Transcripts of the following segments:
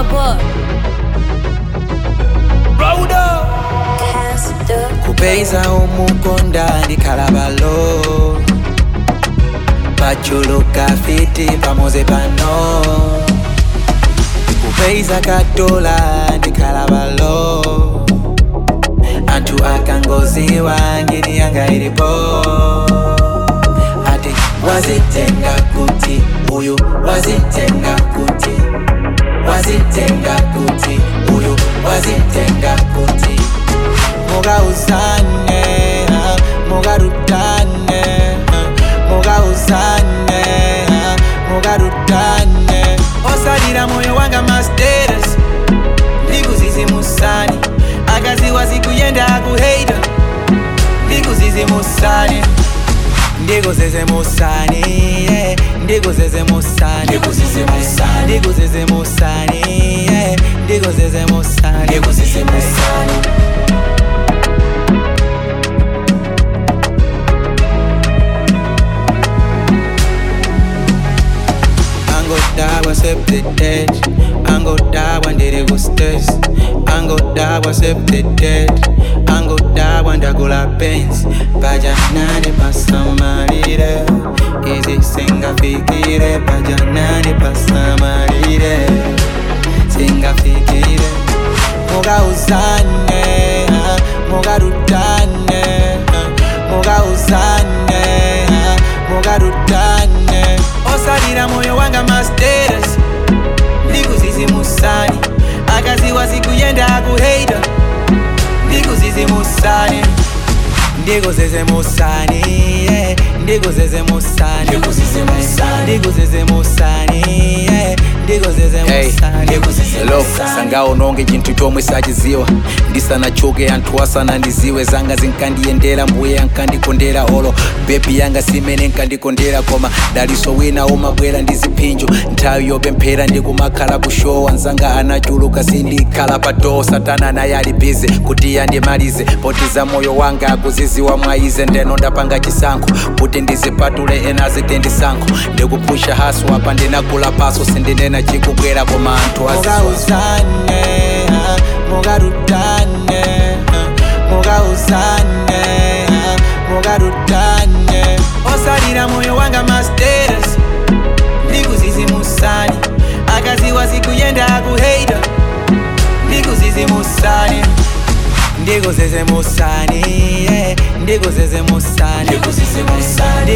boy. kupeza omukonda ndikalabalo pachuluka fiti pamoze pano kupeza katola ndikalabalo anthu akangoziwa ngini yanga ilipo ati wazitenga kuti uyu wazitenga kuti wazitenga kuti uyu wazitenga kuti mugauzane ah, mugarutane ah, mugauzane ah, mugarutane osalira moyo wanga masteres ndikuzizimusani akaziwa zikuyenda akuheita ndikuzizimusani ndikuzizimusani yeah, ndikuzizimusani ndikuzizimusani ndikuzizimusani yeah, ndikuzizimusani ndikuzizimusani angodawa septetet angodawa ndiri kustes angodawa septetet angodawa ndagula pens pajanani pasamalire izi singafikire pajanani pasamalire singafikire mugauzane ah, mugarutane ah, mugauzane ah, mugarutane osalira moyo wanga masteres ndikuzizimusani akaziwa zikuyenda akuheita ndikuzizimusani ndikuzizimusani yeah, ndikuzizimusani ndikuzizimusani yeah, ndikuzizimusani Hello, sangawo nonge chinthu chomwe sachiziwa ndisanachoke anthu asanandiziwe zanga zinkandiyendera mbuye ankandikondera olo bebi yanga simene nkandikondera koma daliso wina umabwera ndi ziphinjo nthawi yopemphera ndikumakhala kushowa nzanga anachuluka sindikhala pa doo satana naye ali bize kuti yandimalize potiza moyo wanga akuziziwa mwaize ndeno ndapanga chisankho kuti ndizipatule ena azitendisankho ndikupusha haso apa ndinagula paso sindinena chikubwera koma anthu aziziwa mugauzane ah, mugarutane ah, mugauzane ah, mugarutane osalira moyo wanga masteres ndikuzizimusani akaziwa zikuyenda akuheita ndikuzizimusani ndikuzizimusani yeah, ndikuzizimusani ndikuzizimusani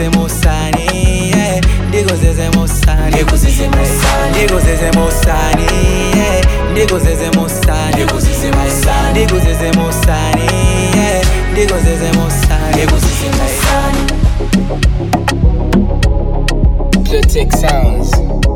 yeah, ndikuzizimusani ndikuzizimusani yeah, ndikuzizimusani ndikuzizimusani yeah, ndikuzizimusani Pure Tech Sounds.